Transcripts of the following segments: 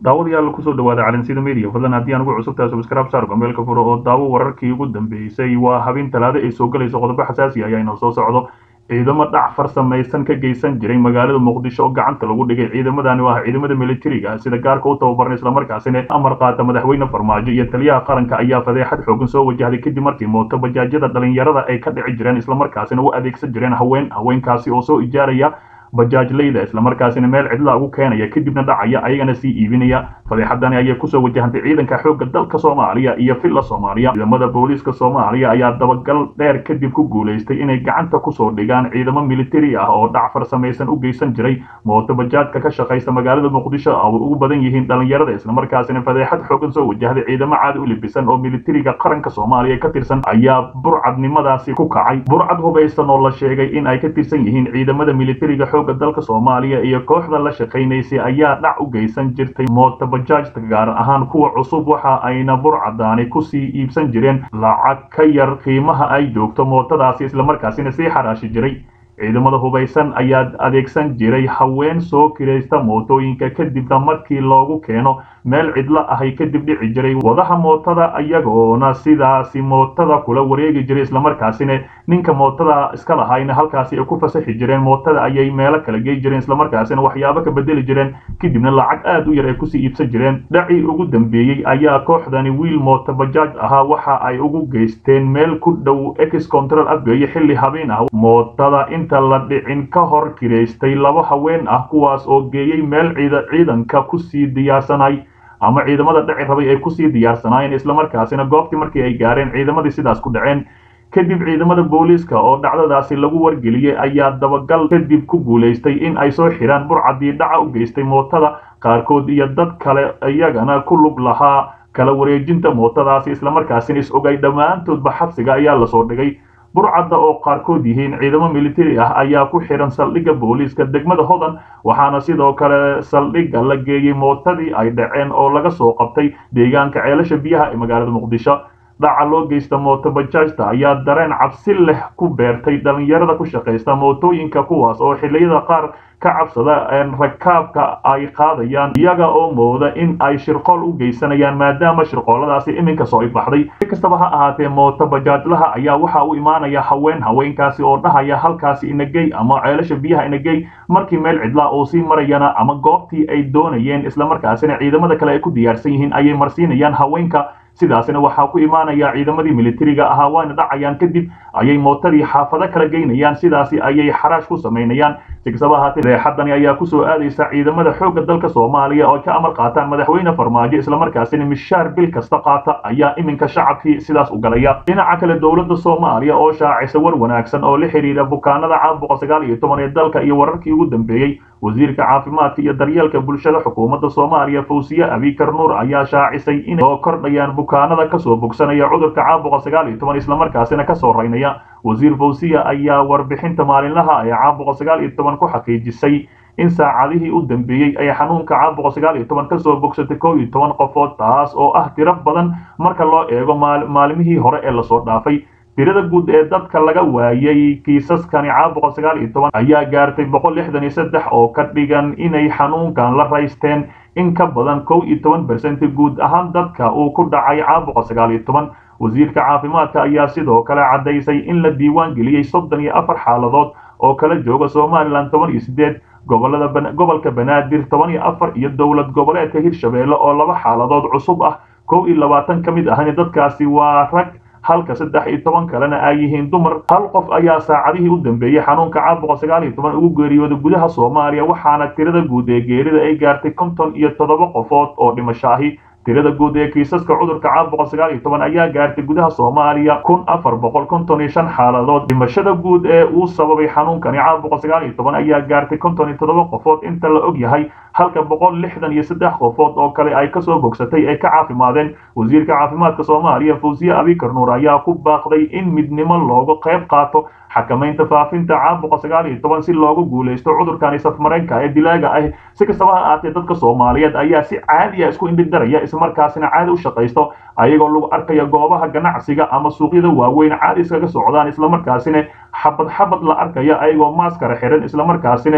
daawadayaal kusoo dhawaada calansida media fadlan haddii aan ugu cusubtahay subscribe saar gameelka furo oo daawo wararkii ugu dambeysay waa habeen talaado ay soo galayso qodobo xasaasi ayaa inoo soo socdo ciidamo dhac farsamaysan ka geysan jiray magaalada muqdisho oo gacanta lagu dhigay ciidamadani waa ciidamada militariga sida gaarka u tababaran islamarkaasina amar qaata madaxweyne farmaajo iyo taliyaha qaranka ayaa fadeexad xoogan soo wajahday kadib markii mooto bajaajyada dhalinyarada ay ka dhici jireen islamarkaasina u adeegsan jireen haween haweenkaasi oo soo ijaaraya bajaajlayda islamarkaasina meel cidla ugu keenaya kadibna dhacaya ayagana sii iibinaya fadeexadani ayay kusoo wajahantay ciidanka xoogga dalka soomaaliya iyo filla soomaaliya ciidamada booliiska soomaaliya ayaa dabagal dheer kadib ku guulaystay inay gacanta kusoo dhigaan ciidamo militari ah oo dhac farsamaysan u geysan jiray mooto bajaajka ka shaqaysta magaalada muqdisho oo ugu badan yihiin dhalinyarada islamarkaasina fadeexad xoogan soo wajahday ciidamo caadi u libisan oo militariga qaranka soomaaliya ka tirsan ayaa burcadnimadaasi ku kacay burcad hubaysan oo la sheegay in ay ka tirsan yihiin ciidamada militariga dalka soomaaliya iyo kooxda la shaqaynaysay ayaa dhac u geysan jirtay mooto bajaajta gaar ahaan kuwa cusub waxa ayna burcadaani kusii iibsan jireen lacag ka yar qiimaha ay joogto mootadaasi islamarkaasina sii xaraashi jiray ciidamada hubaysan ayaa adeegsan jiray haween soo kiraysta mootooyinka kadibna markii loogu keeno meel cidlo ahay kadib dhici jiray wadaha mootada iyagoona sidaasi mootada kula wareegi jiray islamarkaasina ninka mootada iska lahayna halkaasi ay ku fasaxi jireen mootada ayay meelo kala gey jireen islamarkaasina waxyaabo ka bedeli jireen kadibna lacag aad u yar ay kusii iibsan jireen dhacii ugu dambeeyey ayaa kooxdani wiil mooto bajaaj ahaa waxa ay ugu geysteen meel ku dhow ex control afgeeye xilli habeen ah mootada inta la dhicin ka hor kiraystay laba haween ah kuwaas oo geeyey meel ciidanka kusii diyaarsanay ama ciidamada dhaci rabay ay kusii diyaarsanaayeen islamarkaasina goobtii markii ay gaareen ciidamadii sidaas ku dhaceen kadib ciidamada booliiska oo dhacdadaasi lagu wargeliyey ayaa dabagal kadib ku guulaystay in ay soo xiraan burcadii dhaca u geystay mootada qaarkood iyo dad kale iyagana ku lug lahaa kala wareejinta mootadaasi islamarkaasina is ogay dhammaantoodba xabsiga ayaa lasoo dhigay burcadda oo qaarkood yihiin ciidamo militari ah ayaa ku xihan saldhigga booliiska degmada hodan waxaana sidoo kale saldhigga la geeyey mootadii ay dhaceen oo laga soo qabtay deegaanka ceelasha biyaha ee magaalada muqdisho dhaca loo geysta mooto bajaajta ayaa dareen cabsi leh ku beertay dhalinyarada ku shaqaysta mootooyinka kuwaas oo xilliyada qaar ka cabsada rakaabka ay qaadayaan iyaga oo mooda in ay shirqool u geysanayaan maadaama shirqooladaasi iminka soo ibaxday si kastaba ha ahaatee mooto bajaajlaha ayaa waxa u imaanaya haween haweenkaasi oo dhahaya halkaasi inagey ama ceelasha biyaha inagey markii meel cidlaa oo sii marayana ama goobtii ay doonayeen islamarkaasina ciidamada kale ay ku diyaarsan yihiin ayay marsiinayaan haweenka sidaasina waxaa ku imaanaya ciidamadii militariga ahaa waana dhacayaan kadib ayay mootadii xaafado kala geynayaan sidaasi ayay xaraash ku samaynayaan si kastaba ahaatee reexadani ayaa kusoo aadaysa ciidamada xoogga dalka soomaaliya oo ka amar qaataan madaxweyne farmaajo islamarkaasina mishaar bil kasta qaata ayaa iminka shacabkii sidaas u galaya dhinaca kale dowladda soomaaliya oo shaacisa war wanaagsan oo la xiriira bukaanada caabuqa sagaal iyo toban ee dalka iyo wararkii ugu dambeeyey wasiirka caafimaadka iyo daryeelka bulshada xukuumadda soomaaliya fawsiye abikar nuur ayaa shaacisay inay soo kordhayaan bukaanada kasoo bogsanaya cudurka caabuqa sagaal iyo toban islamarkaasina kasoo raynaya wasiir fawsiya ayaa warbixinta maalinlaha ee caabuqa sagaal iyo toban ku xaqiijisay in saacadihii u dambeeyey ay xanuunka caabuqa sagaal iyo toban kasoo bogsatay kow iyo toban qofood taas oo ah tiro badan marka loo eego maalmihii hore ee lasoo dhaafay tirada guud ee dadka laga waayay kiisaskani caabuqa sagaal iyo toban ayaa gaartay boqol lixdan iyo saddex oo ka dhigan inay xanuunkan la raysteen in ka badan kow iyo toban bersenti guud ahaan dadka uu ku dhacay caabuqa sagaal iyo toban wasiirka caafimaadka ayaa sidoo kale caddaysay in la diiwaan geliyey soddon iyo afar xaaladood oo kala jooga somalilan toban iyo siddeed gobolada gobolka banaadir toban iyo afar iyo dowlad goboleedka hirshabeelle oo laba xaaladood cusub ah kow iyo labaatan ka mid ahna dadkaasi waa rag halka saddex iyo toban kalena ay yihiin dumar hal qof ayaa saacadihii u dambeeyey xanuunka caabuqa sagaal iyo toban ugu geeriyooday gudaha soomaaliya waxaana tirada guud ee geerida ay gaartay konton iyo toddoba qofood oo dhimasho ahi tirada guud ee kiisaska cudurka caabuqa sagaal iyo toban ayaa gaartay gudaha soomaaliya kun afar boqol konton iyo shan xaaladood dhimashada guud ee uu sababay xanuunkani caabuqa sagaal iyo toban ayaa gaartay konton iyo toddoba qofood inta la og yahay halka boqol lixdan iyo saddex qofood oo kale ay kasoo bogsatay ay ka caafimaadeen wasiirka caafimaadka soomaaliya fawsiye abikar nuur ayaa ku baaqday in midnimo looga qayb qaato xakamaynta faafinta caabuqa sagaal iyo toban si loogu guulaysto cudurkani safmareenka ee dilaaga ah si kastaba ha ahaatee dadka soomaaliyeed ayaa si caadiya isku indhidaraya islamarkaasina caadi u shaqaysto ayagoo lagu arkaya goobaha ganacsiga ama suuqyada waaweyn caadi iskaga socdaan islamarkaasina xabad xabad la arkaya ayagoo maaskara xiran islamarkaasina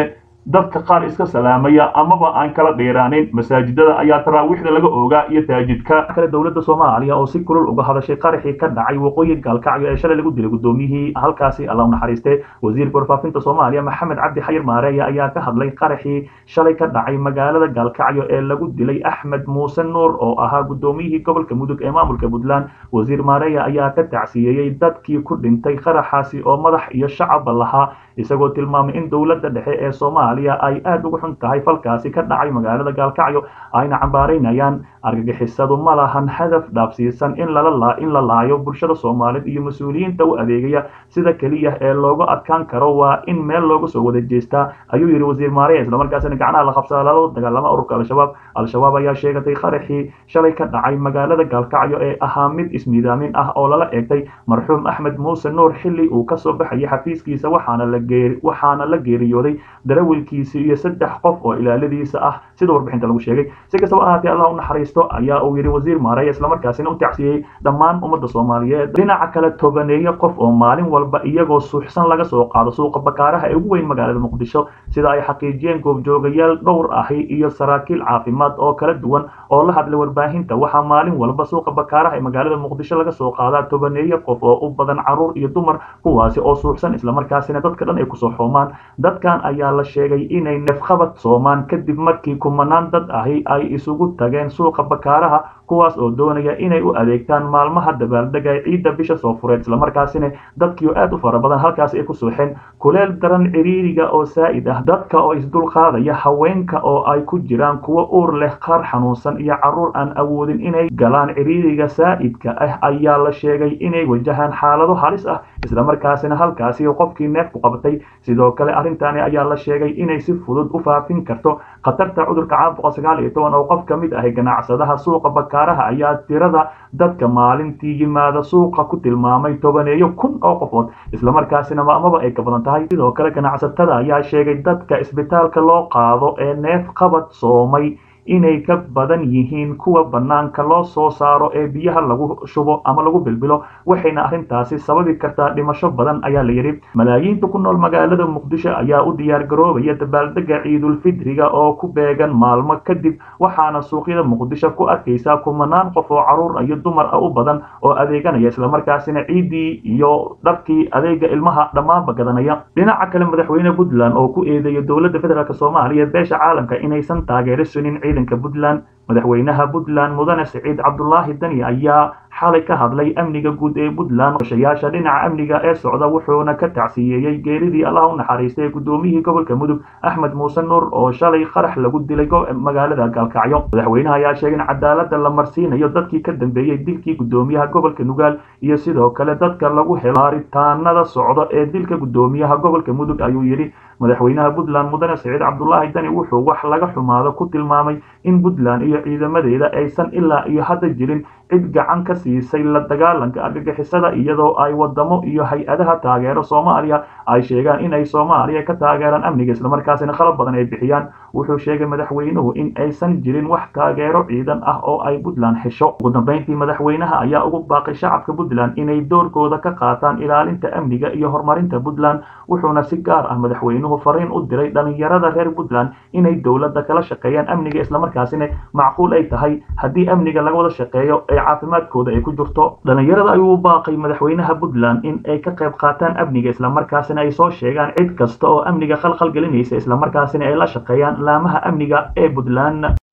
dadka qaar iska salaamaya amaba aan kala dheeraaneyn masaajidada ayaa taraawiixda laga oogaa iyo taajidka kale dowladda soomaaliya oo si kulul uga hadashay qaraxii ka dhacay waqooyi gaalkacyo ee shalay lagu dilay gudoomiyihii halkaasi alla u naxariistay wasiirka warfaafinta soomaaliya maxamed cabdi xayir maareeye ayaa ka hadlay qaraxii shalay ka dhacay magaalada gaalkacyo ee lagu dilay axmed muuse nuur oo ahaa gudoomiyihii gobolka mudug ee maamulka puntland wasiir maareeye ayaa ka tacsiyeeyey dadkii ku dhintay qaraxaasi oo madax iyo shacabba lahaa isagoo tilmaamay in dowladda dhexe ee soomaaliya ay aada uga xun tahay falkaasi ka dhacay magaalada gaalkacyo ayna cambaaraynayaan argagixisadu ma lahan hadaf dhaafsiisan in lala in la laayo bulshada soomaaliyeed iyo mas-uuliyiinta u adeegaya sida keliya ee looga adkaan karo waa in meel looga soo wada jeestaa ayuu yidhi wasiir maareya islamarkaasina gacnaha la qabsada lala dagaalama ururka al-shabaab al-shabaab ayaa sheegatay qaraxii shalay ka dhacay magaalada gaalkacyo ee ahaa mid ismiidaamin ah oo lala eegtay marxuum axmed muuse nuur xilli uu kasoo baxayay xafiiskiisa waxaana la waxaana la geeriyooday darawilkiisi iyo saddex qof oo ilaaladiisa ah sida warbixinta lagu sheegay si kastaba ahaatee allah u naxariisto ayaa uu yidhi wasiir maareya islamarkaasina u tacsiyey dhammaan ummadda soomaaliyeed dhinaca kale tobaneeyo qof oo maalin walba iyagoo suuxsan laga soo qaado suuqa bakaaraha ee ugu weyn magaalada muqdisho sida ay xaqiijiyeen goobjoogayaal dhowr ahi iyo saraakiil caafimaad oo kala duwan oo la hadlay warbaahinta waxaa maalin walba suuqa bakaaraha ee magaalada muqdisho laga soo qaadaa tobaneeyo qof oo u badan caruur iyo dumar kuwaasi oo suuxsan islamarkaasina dadka dhan ay kusoo xoomaan dadkan ayaa la sheegay inay neefqabad soomaan kadib markii kumanaan dad ahi ay isugu tageen suuqa bakaaraha kuwaas oo doonaya inay u adeegtaan maalmaha dabaaldega ee ciidda bisha soo fureed islamarkaasina dadkii oo aad u fara badan halkaasi ay ku suuxeen kuleel daran ciriiriga oo saa'id ah dadka oo isdulqaadaya haweenka oo ay ku jiraan kuwo uur leh qaar xanuunsan iyo carruur aan awoodin inay galaan ciriiriga saa'idka ah ayaa la sheegay inay wajahaan xaalado halis ah islamarkaasina halkaasi qofkii neefku qabtay sidoo kale arrintani ayaa la sheegay inay si fudud u faafin karto khatarta cudurka caabuqa sagaal iyo toban oo qof ka mid ahi ganacsadaha suuqa bakaaraha ayaa tirada dadka maalintii yimaada suuqa ku tilmaamay tobaneeyo kun oo qofood islamarkaasina maamaba ay ka badan tahay sidoo kale ganacsatada ayaa sheegay dadka isbitaalka loo qaado ee neef qabad soomay inay ka badan yihiin kuwa bannaanka loo soo saaro ee biyaha lagu shubo ama lagu bilbilo waxayna arrintaasi sababi kartaa dhimasho badan ayaa la yidhi malaayiinta ku nool magaalada muqdisho ayaa u diyaar garoobaya dabaaldega ciidulfidriga oo ku beegan maalmo kadib waxaana suuqyada muqdisho ku arkaysaa kumanaan qof oo carruur iyo dumar ah u badan oo adeeganaya islamarkaasina ciiddii iyo dharkii adeega ilmaha dhammaanba gadanaya dhinaca kale madaxweyne puntland oo ku eedeeya dowladda federaalk soomaaliya beesha caalamka inaysan taageero sunin ciidanka puntland madaxweynaha puntland mudane siciid cabdulaahi dani ayaa xalay ka hadlay amniga guud ee puntland qorshayaasha dhinaca amniga ee socda wuxuuna ka tacsiyeeyey geeridii allah u naxariistay gudoomiyihii gobolka mudug axmed muuse nuur oo shalay qarax lagu dilay magaalada gaalkacyo madaxweynaha ayaa sheegay in cadaalada la marsiinayo dadkii ka dambeeyey dilkii gudoomiyaha gobolka nugaal iyo sidoo kale dadka lagu helo baaritaanada socda ee dilka gudoomiyaha gobolka mudug ayuu yidhi madaxweynaha puntland mudane siciid cabdulaahi dani wuxuu wax laga xumaado ku tilmaamay in puntland iyo ciidamadeeda aysan ilaa iyo hadda jirin cid gacan ka siisay la dagaalanka argagixisada iyadoo ay wadamo iyo hay-adaha taageero soomaaliya ay sheegaan inay soomaaliya ka taageeraan amniga islamarkaasina qalab badan ay bixiyaan wuxuu sheegay madaxweynuhu in aysan jirin wax taageero ciidan ah oo ay puntland hesho ugu dambeyntii madaxweynaha ayaa ugu baaqay shacabka puntland inay doorkooda ka qaataan ilaalinta amniga iyo horumarinta puntland wuxuuna si gaar ah madaxweynuhu fariin u diray dhalinyarada reer puntland inay dowladda kala shaqeeyaan amniga islamarkaasina macquul ay tahay haddii amniga laga wada shaqeeyo ee caafimaadkooda ay ku jirto dhalinyarada ayuu u baaqay madaxweynaha puntland in ay ka qayb qaataan amniga islamarkaasina ay soo sheegaan cid kasta oo amniga khalkhal gelinaysa islamarkaasina ay la shaqeeyaan laamaha amniga ee puntland